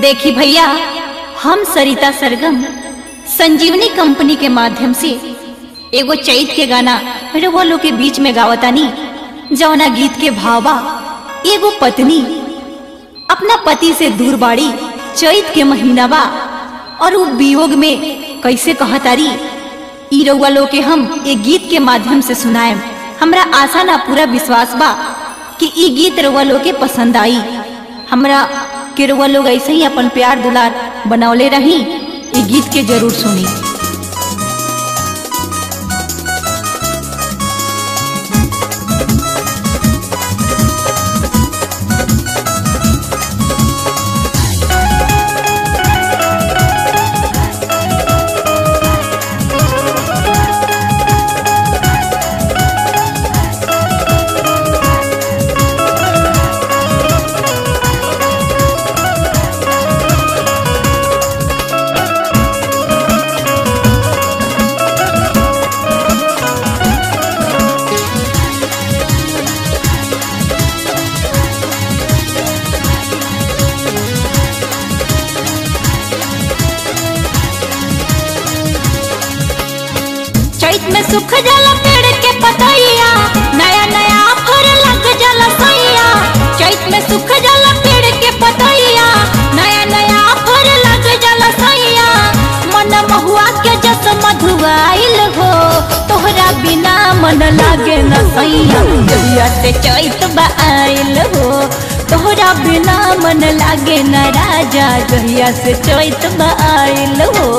देखी भैया हम सरिता सरगम संजीवनी कंपनी के माध्यम से एगो चैत के गाना रउआ लोग के बीच में गावतानी जौना गीत के भावा एगो पत्नी अपना पति से दूर बाड़ी चैत के महीना बा और वो वियोग में कैसे कहतारी ई रउआ लोग के हम एक गीत के माध्यम से सुनाएम हमरा आशा ना पूरा विश्वास बा कि ई गीत रउआ लोग के पसंद आई हमरा के रउआ लोग ऐसे ही अपन प्यार दुलार बनौले रही ई गीत के जरूर सुनी चैत में सुख जाला पेड़ के पतैया नया नया फर लग जाला सैया चैत में सुख जाला पेड़ के पतैया नया नया फर लग जाला सैया मन महुआ के जस मधुआइल हो तोहरा बिना मन लागे न सैया जहिया से चैत आइल हो तोहरा बिना मन लागे न राजा जहिया से चैत आइल हो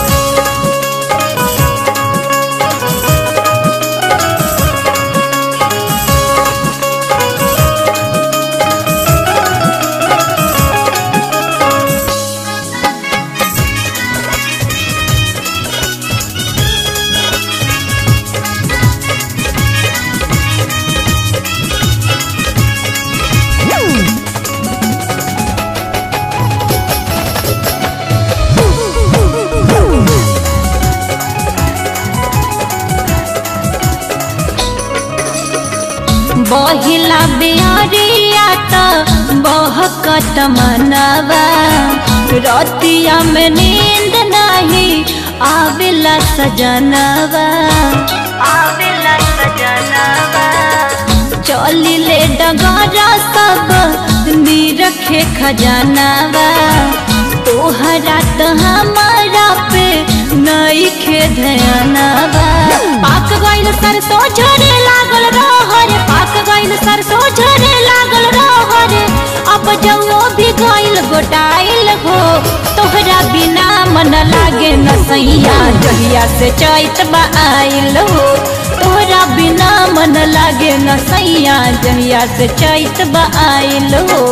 बहिला बिहारिया त बहकत मनवा रतिया में नींद नहीं आवेला सजनवा आवेला सजनवा चली ले डगरा सब रखे खजानावा तोहरा त हमारा पे नई खे ध्यानवा पाक गइल सरसों झरे लागल रहर पाक गइल सरसों झरे लागल रहर अब जौनो भी गइल गोटाइल हो तोहरा बिना मन लागे न सैया जहिया से चैत आइल हो तोहरा बिना मन लागे न सैया जहिया से चैत आइल हो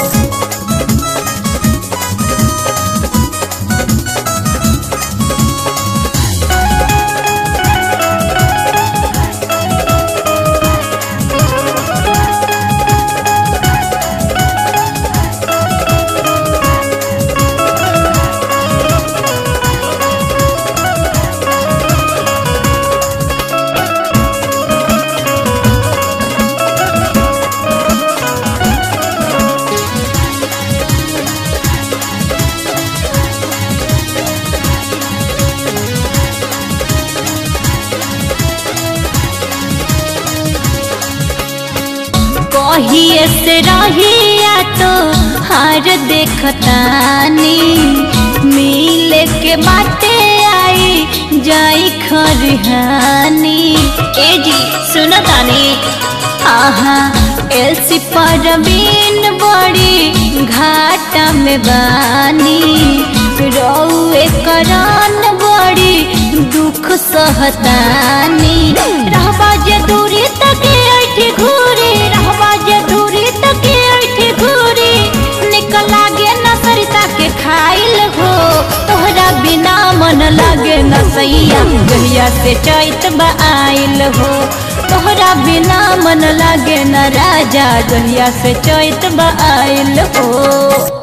कहिए से रहिया तो हार देखतानी मिले के बाटे आई जाई खरिहानी ए जी सुनो तानी आहा एलसी परवीन बड़ी घाटा में बानी रौए करान बड़ी दुख सहतानी रहबा जे दूरी तक ऐठी घूरी रहबा जे दूरी तक ऐठी घूरी निकल लागे न सरिता के खाइल हो तोहरा बिना मन लागे न सैया गहिया से चैत आइल हो तोहरा बिना मन लागे न राजा गहिया से चैत आइल हो